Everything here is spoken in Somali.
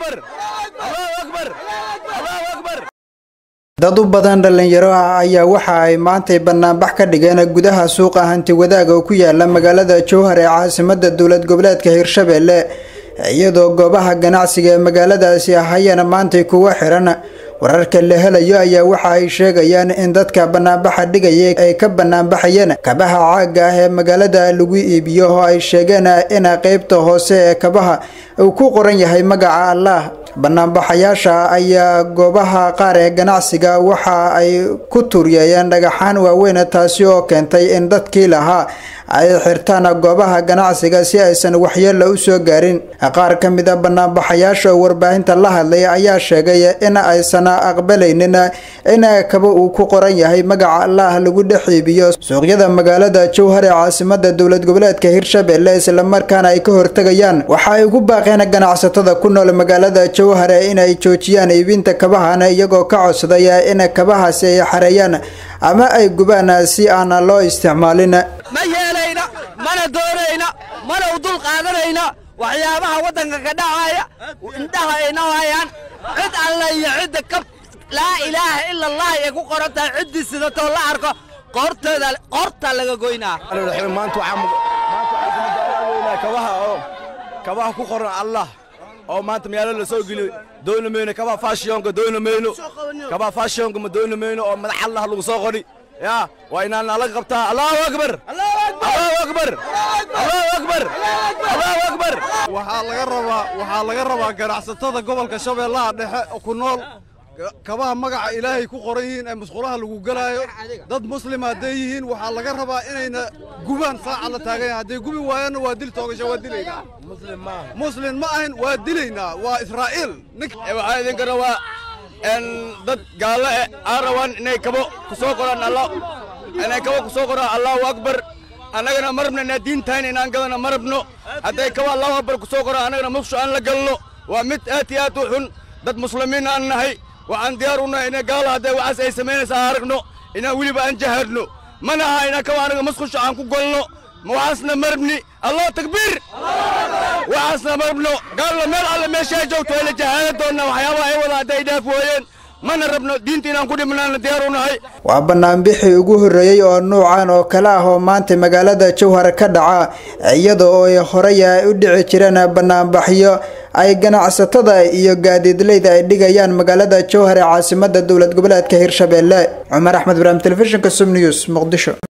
dad u badan dhallinyaro ah ayaa waxa ay maantay banaanbax ka dhigeen gudaha suuqa hanti wadaag oo ku yaala magaalada jowhar ee caasimada dowlad goboleedka hirshabelle iyadoo goobaha ganacsiga ee magaaladaasi ahayana maantay kuwa xiran wararka la helayo ayaa waxa ay sheegayaan in dadka banaanbaxa dhigaya ay ka banaanbaxayeen kabaha caaga ah ee magaalada lagu iibiyo oo ay sheegeen in qeybta hoose ee kabaha uu ku qoran yahay magaca allah banaanbaxayaasha ayaa goobaha qaar ee ganacsiga waxa ay ku turyeeyeen dhagaxaan waaweyn taasi oo keentay in dadkii lahaa ay xirtaan goobaha ganacsiga si aysan waxyeella u soo gaarin qaar ka mid a banaanbaxayaasha oo warbaahinta la hadlay ayaa sheegay in aysan aqbalaynin in kaba uu ku qoran yahay magaca allah lagu dhex iibiyo suuqyada magaalada jowhar ee caasimada dowlad goboleedka hirshabelle islamarkaana ay ka hortegayaan waxa ay ugu baaqeen ganacsatada ku nool magaalada jowhar inay joojiyaan iibinta kabahan iyagoo ka codsaday in kabahaasi ay xareeyaan ama ay gubaan si aan loo isticmaalin ma yeelayna mana doonayna mana u dul qaadanayna waxyaabaha waddanka ka dhacaya indhaha ayna hayaan cid alla iyo cidda ka laa ilaaha ila allah ay ku qoran tahay ciddii sidatoo la arko qoorteeda qoortaa laga goynaa maanta waxaa kabaha oo kabaha ku qoran allah oo maanta magaalada la soo geliyo dooni mayno kabaha faashiyonka dooni mayno kabaha faashiyonka ma dooni mayno oo madax allah lagu soo qori ya waa inaan nala qabtaa allahu akbar allahu akbar allahu akbar allahu akbar waxaa laga rabaa waxaa laga rabaa ganacsatada gobolka shabeellaha dhexe ku nool kabaha magaca ilaahay ku qoran yihiin ee musqulaha lagu gelaayo dad muslima hadday yihiin waxaa laga rabaa inayna gubaan saaca la taagan yahay hadday gubi waayaanna waa dil toogasha waa dilaynaa muslim ma ahin waa dilaynaa waa israa'iil waxaa idinka rabaa dad gaallo eh aan rabaan inay kabo ku soo qoraan allah inay kabo ku soo qoraan allahu akbar annagana ma rabno inaa diintahayn inaan gadana ma rabno hadday kabo allahu akbar ku soo qoraan annagana muqsho aan la galno waa mid aad iyo aad u xun dad muslimiin aan nahay waxaan diyaar u nahay inay gaalo hadday waxaas ay samaynaysa aan aragno inaan weliba aan jaharno mana aha inaan kabo anaga musqusho aan ku golno waxaasna ma rabni allahu takbiir waxaasna ma rabno gaallo meel alle meesha ay joogto ay la jahaada doonnaa waxyaabaha ay wada hadday dhaaf wooyeen mana rabno diinta inaan ku dhimnaana diyaar u nahay waa banaanbixii ugu horreeyey oo nuucan oo kale ah oo maanta magaalada jowhar ka dhaca iyada oo ay horey ay u dhici jireen banaanbaxyo ay ganacsatada iyo gaadiidleyda ay dhigayaan magaalada jowhar ee caasimada dowlad goboleedka hirshabelle cumar axmed ibraahim telefishinka sum news muqdisho